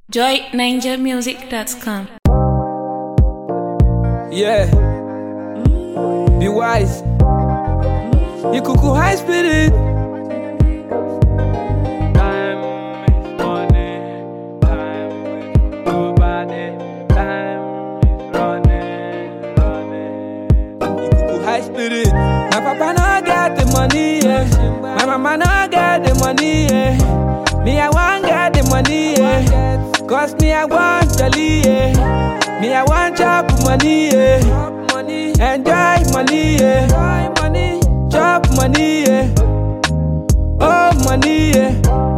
joyninjamusic.com. Yeah. Be wise. You cuckoo high spirit. Time is money. Time is nobody. Time is running, running. You cuckoo high spirit. My papa no get the money, yeah. My mama no get the money, yeah. Me I want get the money, yeah. Cause me I want jolly, yeah. Me I want chop money, yeah. Enjoy money, yeah. Chop money, yeah. Oh money, yeah.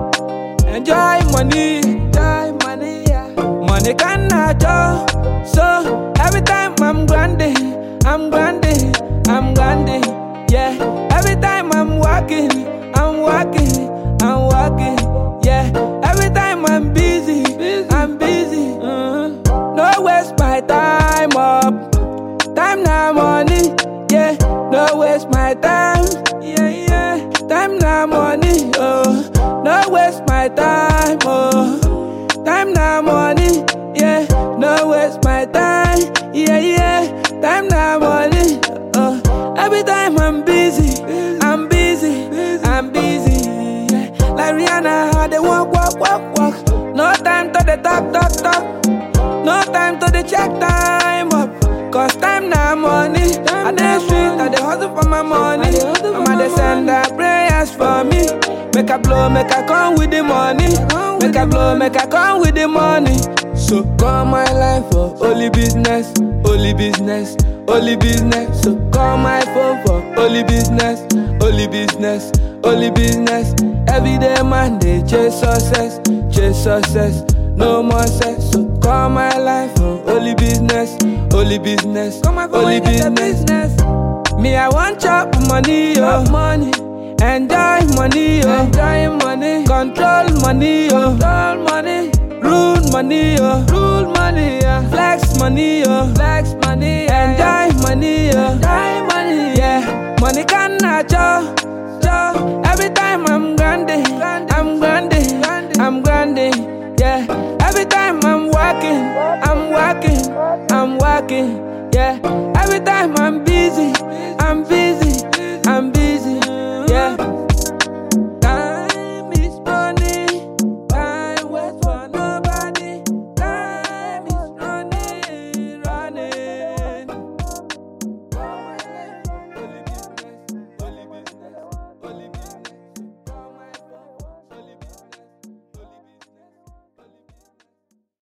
Enjoy money, enjoy money, yeah. Money cannot joy. So every time I'm grinding, I'm grinding, I'm grinding, yeah. Every time I'm walking, I'm walking, I'm walking, yeah. Every time I'm busy, I'm busy. mhm. No waste my time up. Time now money, yeah. No waste my time, yeah, yeah. Time now money, oh. No waste my time, oh. Time now money, yeah. No waste my time, yeah, yeah. Time now money, oh. Every time I'm busy, I'm busy, I'm busy. Yeah. Like Rihanna, how they walk, walk, walk, walk. No time to the talk, talk, talk. No time to the check time up. Cause time now money. I dey street, I dey hustle for my money. Mama dey send her prayers for me. Make I blow, make I come with the money. Make I blow, make I come with the money. So call my life for only business, only business, only business. So call my phone for only business, only business, only business. Every day man they chase success, chase success. No more sex, so call my life for only business, only business, only business. Me, I want chop money, oh. money. Enjoy money, oh. enjoy money. Control money, oh. control money. Rule money, oh. rule money, yeah. Flex money, oh. flex money. Yeah. Enjoy money, oh. enjoy money, yeah. Money cannot show, show. Every time I'm grinding, I'm grinding, I'm grinding, yeah. Every time I'm working, I'm working, I'm working, yeah. Every time I'm busy, I'm busy, I'm busy.